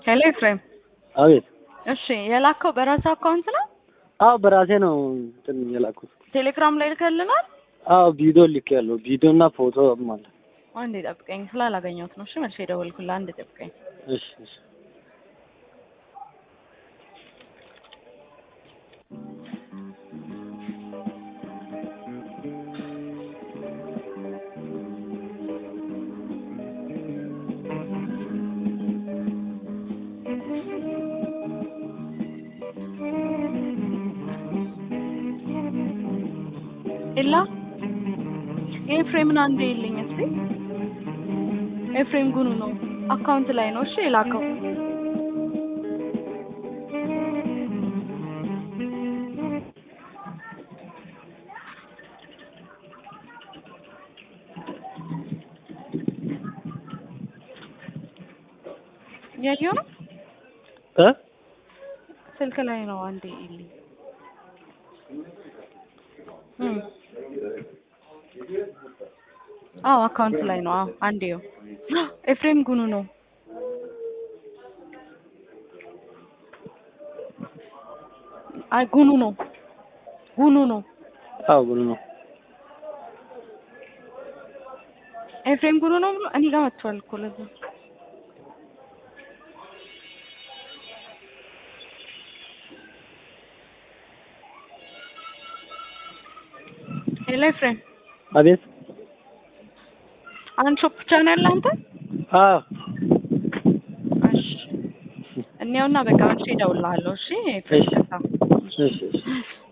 ሄሎ ኤፍሬም፣ አቤት። እሺ የላከው በራስህ አካውንት ነው? አዎ በራሴ ነው እንትን የላኩት። ቴሌግራም ላይ ልከልናል። አዎ ቪዲዮ ልክ ያለው ቪዲዮ እና ፎቶ ማለት አንዴ ጠብቀኝ፣ ስላላገኘሁት ነው። እሺ መልሼ ደወልኩልህ። አንዴ ጠብቀኝ። እሺ እሺ ኤላ ኤፍሬምን አንዴ የለኝ እስቲ። ኤፍሬም ጉኑ ነው አካውንት ላይ ነው። እሺ የላከው ያየው ነው እ ስልክ ላይ ነው። አንዴ የለኝ እም አዎ አካውንት ላይ ነው። አዎ አንዴው ኤፍሬም ጉኑ ነው። አይ ጉኑ ነው። ጉኑ ነው። አዎ ጉኑ ነው። ኤፍሬም ጉኑ ነው ብሎ እኔ ጋር መጥቷል እኮ ለዛ ሄሎ ኤፍሬም አቤት። አንድ ሾፕ ብቻ ነው ያለ አንተ? አዎ እሺ እኔውና በቃ መልሼ እደውልልሃለሁ። እሺ ኤፍሬም እሺ። ይቅርታ። እሺ እሺ